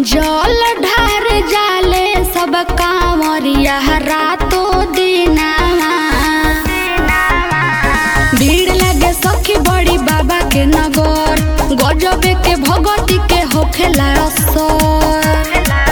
जल ढार जाले सब कांवरिया रातो दिना भीड़ लगे सखी बड़ी बाबा के नगर गजबे के भगती के होखेला असर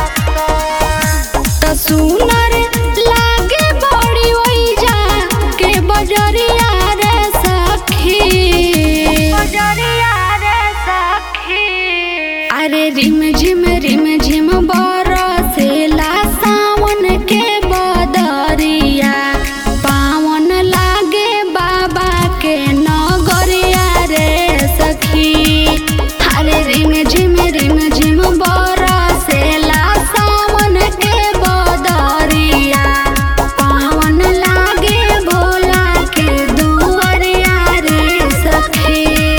त सुनर लागे बड़ी ओइजा के बजरिया रे सखी बजरिया रे सखी अरे रिम झिम रिम झिम बरसेला सावन के बदरिया पावन लागे बाबा के नगरिया रे सखी अरे रिम झिम रिम झिम बरसेला सावन के बदरिया पावन लागे भोला के दुआरिया रे सखी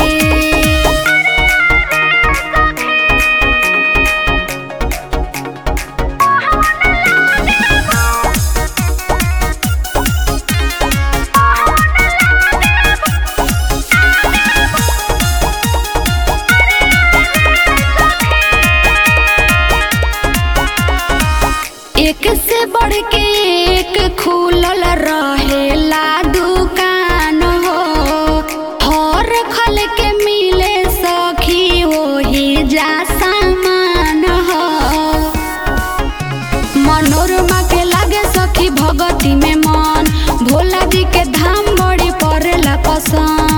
एक से बढ़ के एक खुलल रहेला दुकान हो हर खल के मिले सखी वही जा सामान हो मनोरमा के लागे सखी भगती में मन भोला जी के धाम बड़ी पड़ेला पसंद